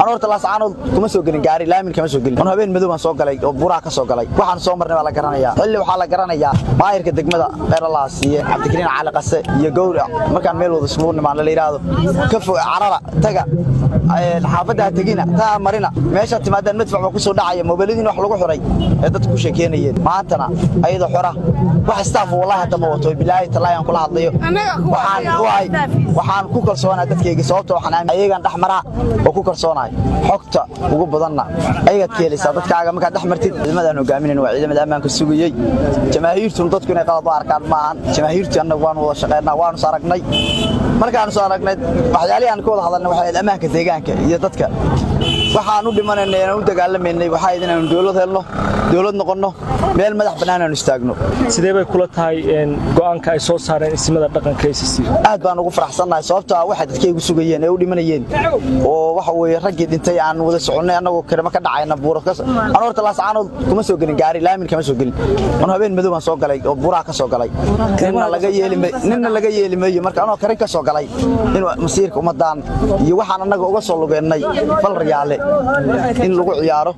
anu horta laascaanood kuma soo gelin gaari laamin kama soo gelin anu habeen madow baan soo galay oo buraa ka soo galay waxaan soo marnay baa la garanayaa xilli waxaa la garanayaa maayirka degmada dheeralaa siiye cabdikariin cali qase iyo gowra markaan meel wada iskugu nimaan la yidhaahdo ka fog carara taga xaafaddaa tegina taa marina meeshaad timaadaan madfac baa ku soo dhacaya mobiladiin wax lagu xiray ee dadku ku sheekeynayeen maantana ayadoo xora wax istaaf wallahi hadda ma wato bilaahi talaahi aan kula hadlayo waxaan waay waxaan ku kalsoonaa dadkayga sababta waxaan aamin ayagaan dhex maraa oo ku kalsoonahay xogta ugu badanna ayagaad ka helaysaa dadkaaga markaad dhex martid ciidamadaan hogaaminayn waa ciidamada ammaanka sugayey jamaahiirtuna dadku inay qalad u arkaan maahan jamaahiirtii annagu waanu wada shaqeynaa waanu is aragnay markaanu is aragnay waxyaalihii aan ka wada hadalnay waxay ahayd ammaanka deegaanka iyo dadka waxaan u dhimanaynay aan u dagaalamaynay waxaa ahayd inaanu dowlad helno dowlad noqonno meel madax bannaan aanu istaagno sidee bay kula tahay go'aanka ay soo saareen isimada dhaqanka ACC aad baan ugu faraxsannahay sababtoo ah waxay dadkaygu sugayeen ee u dhimanayeen oo waxa weeye raggii dhintay aan wada soconnay annagoo karama ka dhacayna buuro anu horta laascaanood kuma soo gelin gaari laamin kama soo gelin anu habeen madow baan soo galay oo buraa ka soo galay ninna laga yeeli ninna laga yeeli maayo marka anoo karin ka soo galay in masiirka ummadaan iyo waxaan annaga uga soo lugeennay fal riyaale in lagu ciyaaro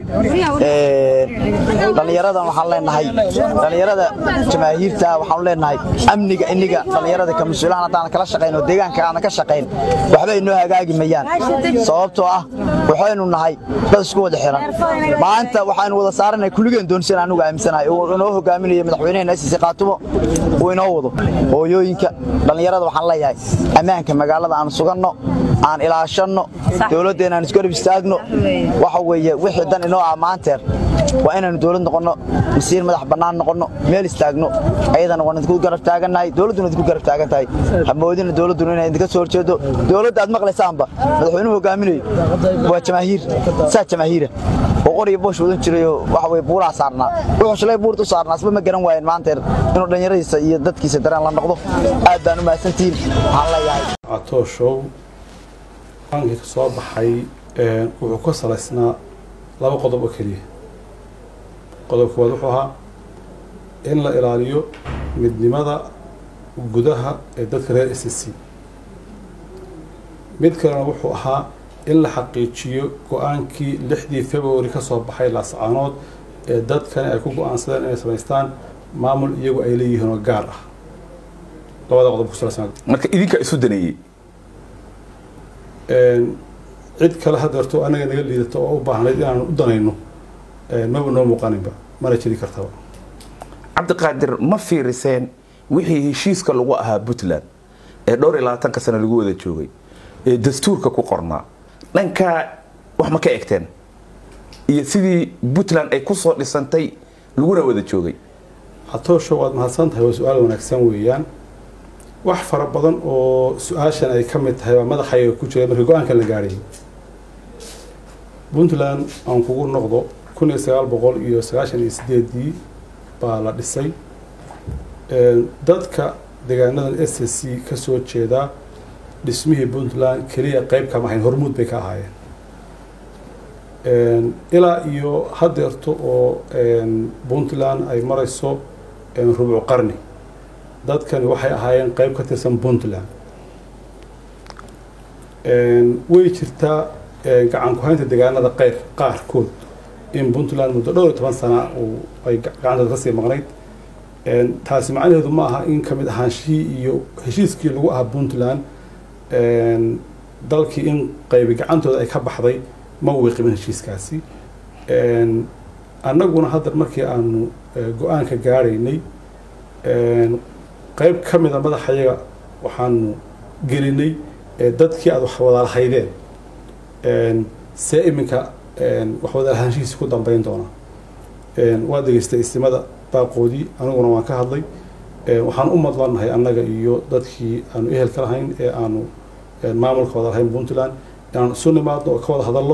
dhallinyaradan waxaan leenahay dhallinyarada jamaahiirta waxaan leenahay amniga iniga dhallinyarada ka mas-uulaan haddaan kala shaqayn oo deegaanka aan ka shaqayn waxba inoo hagaagi mayaan sababtoo ah waxaynu nahay dad isku wada xiran maanta waxaynu wada saaranahay kulligeen doonsan anugu aaminsanahay oo inoo hogaaminayo madaxweynaheena sisi qaatumo uu inoo wado hooyooyinka dhallinyarada waxaan leeyahay ammaanka magaalada aan suganno aan ilaashanno dowladdeena aan isku garab istaagno waxa weeye wixii dan inoo ah maanteer waa inaanu dowlad noqonno masiir madax bannaan noqonno meel istaagno ayadana waan idinku garab taagannahay dowladduna idinku garab taagan tahay hamoodina dowladduna inay idinka soo horjeedo dowladda aad maqlaysaanba madaxweynuhu hogaaminayo waa jamaahiir saa jamaahiira oo qoriyo boosh wadan jirayoo waxa weye buuraa saarnaa wuxuu shalay buurta u saarnaa asba ma garan waayeen maanteer inuu dhallinyaradiisa iyo dadkiisa dareen la noqdo aad baan u mahadsantihiin waxaan leeyahay catooshow aankii ka soo baxay wuxuu ka salaysnaa laba qodob oo keliya qodobka waad wuxuu ahaa in la ilaaliyo midnimada gudaha ee dadka reer s c mid kalena wuxuu ahaa in la xaqiijiyo go-aankii lixdii february ka soo baxay laascaanood ee dadkani ay ku go-aansadeen inay samaystaan maamul iyagu ay leeyihiin oo gaar ah labada qodob ku salaysan marka idinka isu daneeyey cid kale hadeerto anaga naga liidato oo u baahnayd inaanu u danayno maba noo muuqaninba mana jiri kartaba cabdiqaadir ma fiiriseen wixii heshiiska lagu ahaa puntland ee dhowr iyo labaatanka sano lagu wada joogay ee dastuurka ku qornaa dhankaa wax ma ka egteen iyo sidii puntland ay kusoo dhisantay laguna wada joogay catoosho waad mahadsan tahay waa su-aal wanaagsan weeyaan wax fara badan oo su-aashan ay ka mid tahay waa madaxayga ku jira markii go-aankan la gaadhay puntland aan kugu noqdo kun iyo sagaal boqol iyo sagaashan iyo sideedii baa la dhisay dadka deegaanadan s c ka soo jeedaa dhismihii puntland keliya qeyb kama ahayn hormuud bay ka ahaayeen ilaa iyo hadeerto oo puntland ay marayso rubuc qarni dadkani waxay ahaayeen qeyb ka tirsan puntland way jirtaa gacan ku-haynta deegaanada qeyr qaarkood in puntland muddo dhowr iyo toban sana uu ay gacantooda kasii maqnayd taasi macnaheedu ma aha in kamid ahaanshihii iyo heshiiskii lagu ahaa puntland dalkii in qaybi gacantooda ay ka baxday ma wiiqimin heshiiskaasi annaguna hadda markii aanu go-aanka gaadhaynay qeyb ka mida madaxayaga waxaanu gelinay dadkii aada wax wadaalahaydeen see iminka wax wadaalahaanshihiisi ku dambeyn doona waa degeystay istimada baaqoodii aniguna waan ka hadlay waxaan u madlanahay annaga iyo dadkii aanu ehelka lahayn ee aanu maamulka wada lahayn puntland inaan isu nimaadno oo ka wada hadallo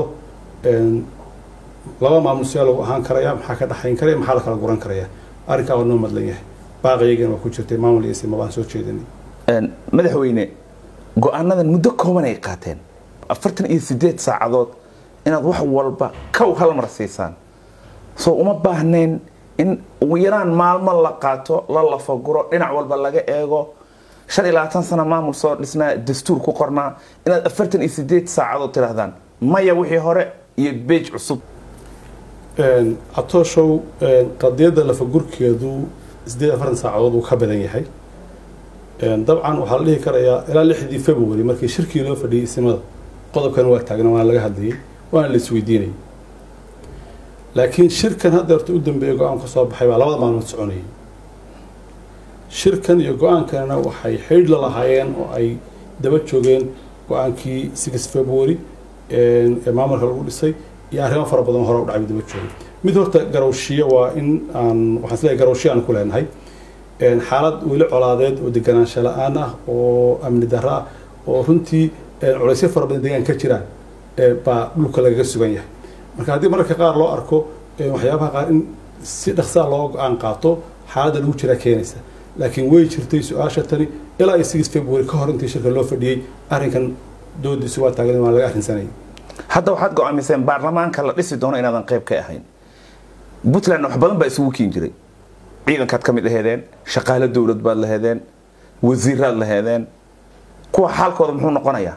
laba maamul siyaa lagu ahaan karaya maxaa ka dhexayn karaya maxaa la kala guran karaya arrinkaa waa noo madlan yahay baaqayagan waa ku jirtay maamul iyo istima baan soo jeedinay madaxweyne go-aanadan muddo kooban ay qaateen afartan iyo sideed saacadood inaad wax walba kow hal mar siisaan soo uma baahnayn in ugu yaraan maalmo la qaato la lafaguro dhinac walba laga eego shan iyo labaatan sano maamul soo dhisnaa dastuur ku qornaa inaad afartan iyo sideed saacadood tidhaahdaan maya wixii hore iyo beej cusub catooshow qadiyadda lafagurkeedu sideed afartan saacadood uu ka badan yahay dabcan waxaa la dhihi karayaa ilaa lixdii february markii shirkii loo fadhiyey isimada qodobkan waa taagna waana laga hadlayay waana la isweydiinayay laakiin shirkan haddeerta u dambeeya go-aan ka soo baxay baa labada maalmood soconayay shirkan iyo go-aankanna waxay xidhiidh la lahaayeen oo ay daba joogeen go-aankii six february ee maamulka lagu dhisay iyo arrimo fara badan hore u dhacay daba joogay mid horta garowshiyo waa in aan waxaan isleeyahay garowshiyo aan ku leenahay xaalad weli colaadeed oo deganaansho la-aan ah oo amni darro ah oo runtii culaysyo fara badan deegaan ka jiraan baa dhulka lagaga sugan yahay marka haddii mararka qaar loo arko waxyaabaha qaar in si dhaqsaa loo go-aan qaato xaaladda lagu jiraa keenaysa laakiin way jirtay su-aasha tani ilaa iyo six february ka hor intii shirka loo fadhiyey arrinkan doodiisu waa taagan waa laga arrinsanayay hadda waxaad go-aamiseen baarlamaanka la dhisi doono inaadan qayb ka ahayn puntland wax badan baa isugu kiin jiray ciidankaad ka mid aheedeen shaqaale dowlad baad laheedeen wasiiraad laheedeen kuwa xaalkooda muxuu noqonayaa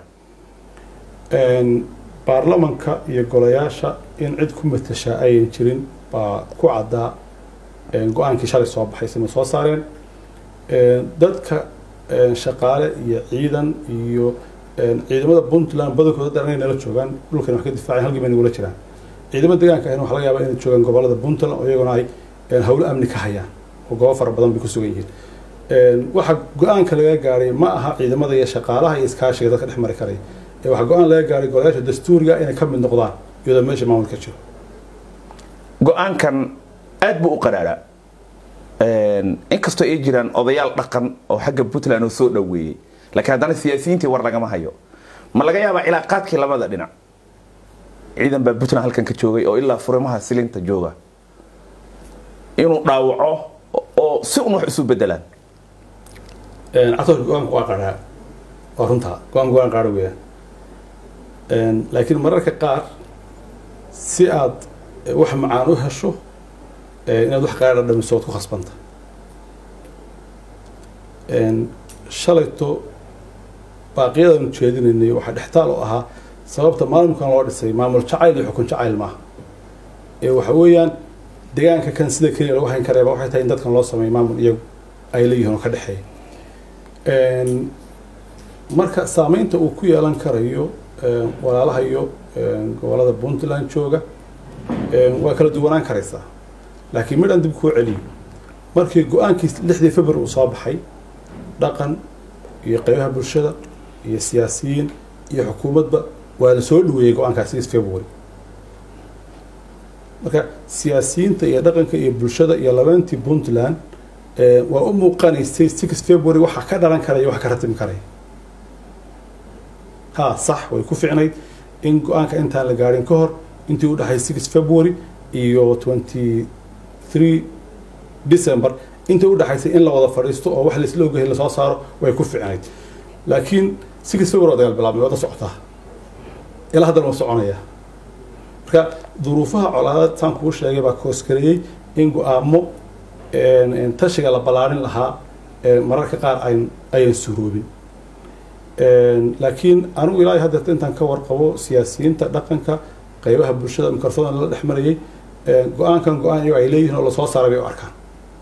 baarlamanka iyo golayaasha in cid ku matashaa ayan jirin baa ku caddaa go-aankii shalay soo baxay sima soo saareen dadka shaqaale iyo ciidan iyo ciidamada puntland badankooda dhan inay nala joogaan dhulkan wax ka difaaceen halkii bay nagula jiraan ciidamada deegaanka ahna waxa laga yaabaa inay joogaan gobolada puntland oo iyaguna ay howlo amni ka hayaan oo goobo fara badan bay ku sugan yihiin waxa go-aanka laga gaaray ma aha ciidamada iyo shaqaalaha iyo iskaashiga dadka dhex mari karaya waxaa go-aan laga gaaray golayaasha dastuuriga inay ka mid noqdaan iyadoo meesha maamulka jiro go-aankan aad buu u qaraaraa inkastoo ay jiraan odayaal dhaqan oo xagga puntland oo soo dhoweeyey laakiin haddana siyaasiyiintii war lagama hayo ma laga yaabaa cilaaqaadkii labada dhinac ciidan baa puntland halkan ka joogay oo ilaa furimaha silinta jooga inuu dhaawaco oo si un wax isu bedelaan catoorka go-aanka waa qaraa waa runtaa go-aanka go-aan qaara weeyaan laakiin mararka qaar si aad wax macaan u hesho inaad wax qaara dhamiso ood ku khasbanta shalayto baaqiyadaan ujeedinaynay waxaa dhextaal u ahaa sababta maamulkan loo dhisay maamul jacayl iyo xukun jacayl maaha ee waxa weeyaan deegaanka kan sida keliya lagu hayn kareeba waxay tahay in dadkan loo sameeyo maamul iyagu ay leeyihiin oo ka dhexeeya marka saameynta uu ku yeelan karayo walaalaha iyo gobolada puntland jooga waa kala duwanaan karaysaa laakiin midhan dib kuu celiyo markii go-aankii lixdii february uu soo baxay dhaqan iyo qaybaha bulshada iyo siyaasiyiin iyo xukuumadba waa la soo dhaweeyey go-aankaas six february marka siyaasiyiinta iyo dhaqanka iyo bulshada iyo labeentii puntland waa u muuqanaysay six february waxa ka dhalan karaya wax ka ratimi karaya ha sax way ku ficnayd in go-aanka intaan la gaadhin ka hor intii u dhexay six february iyo twenty three december intii u dhexaysay in la wada fadhiisto oo wax laisla ogahay lasoo saaro way ku ficnayd laakiin six february dagaal bilaabmay wada socotaa ilaa haddana waa soconaya marka duruufaha colaadad saan kuu sheegay baa koosgareeyey in go-aamo tashiga la ballaarin lahaa mararka qaar ayn ayan suroobin laakiin anigu ilaahay haddeerta intaan ka warqabo siyaasiyiinta dhaqanka qaybaha bulshada mikrofon lala dhex marayay go-aankan go-aan iyago ay leeyihiin oo lasoo saaray bay u arkaan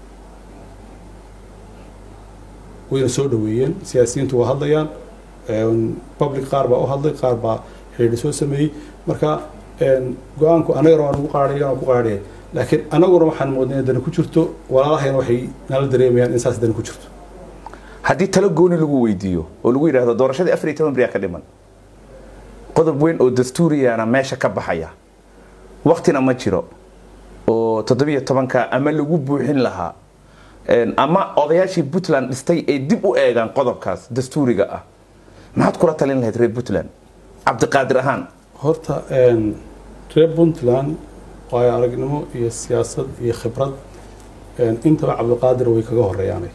wayna soo dhaweeyeen siyaasiyiintu waa hadlayaan public qaar baa u hadlay qaar baa xidhiidhi soo sameeyey marka go-aanku annagana waa nagu qaadhayan oo ku qaadhaya laakiin annaguna waxaan moodnay in dani ku jirto walaalahayna waxay nala dareemayaan in saas dani ku jirto haddii talo gooni lagu weydiiyo oo lagu yidhaahdo doorashadii afar iyo toban beriyaa ka dhiman qodob weyn oo dastuuriyana meesha ka baxaya waktina ma jiro oo toddobiyo tobanka ama lagu buuxin lahaa ama odayaashii puntland dhistay ay dib u eegaan qodobkaas dastuuriga ah maxaad kula talin lahayd reer puntland cabdiqaadir ahaan horta reer puntland waayo aragnimo iyo siyaasad iyo khibrad intaba cabdiqaadir way kaga horeeyaanay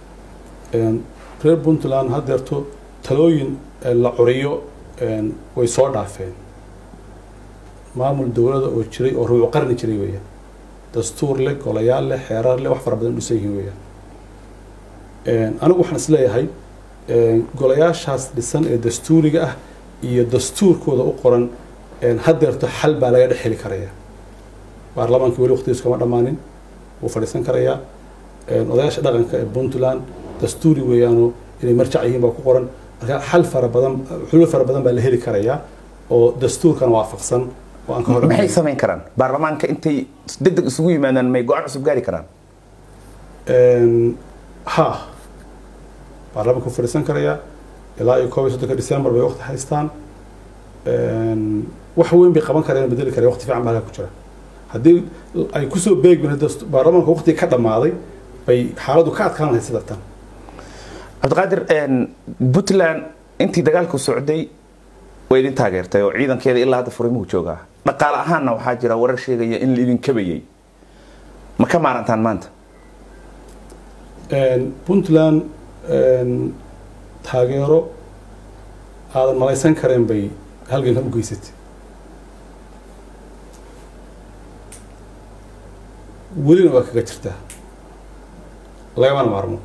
reer puntland haddeerto talooyin la curiyo way soo dhaafeen maamul dowlada oo jiray oo ruucu qarni jiray weeyaan dastuur leh golayaal leh xeerar leh wax fara badan dhisan yihiin weeyaan anigu waxaan is leeyahay golayaashaas dhisan ee dastuuriga ah iyo dastuurkooda u qoran haddeerto xal baa laga dhex heli karaya baarlamaankii weli waqtigiisu kama dhammaanin wuu fadhiisan karayaa odayaasha dhaqanka ee puntland dastuuri weeyaano inay marjac yihiin baa ku qoran marka xal fara badan xulul fara badan baa la heli karayaa oo dastuurkan waafaqsan oo aan ka hor maxay samayn karaan baarlamaanka intay degdeg isugu yimaadaan may go-aan cusub gaari karaan ha baarlamaanka wuu fadhiisan karayaa ilaa iyo koob iyo soddonka december bay waqti haystaan wax weyn bay qaban kareen bedeli kareen waqti fiican baa halkaa ku jira haddii ay kusoo beegmin baarlamaanka waqtiga ka dhammaaday bay xaaladdu ka adkaan lahayd sida tan cabdiqaadir puntland intii dagaalku socday way idin taageertay oo ciidankeeda ilaa hadda furimuhu joogaa dhaqaale ahaanna waxaa jira warar sheegaya in laidin kabayay ma ka maarantaan maanta puntland taageero aadan malaysan kareen bay halgankan u geysatay welina waa kaga jirtaa lagamana maarmo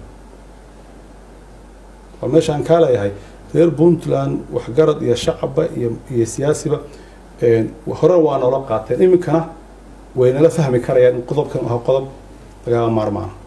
waa meeshaan kaa leeyahay reer puntland waxgarad iyo shacabba iyo iyo siyaasiba hore waa noola qaateen iminkana way nala fahmi karayaan in qodobkan aha qodob lagama maarmaana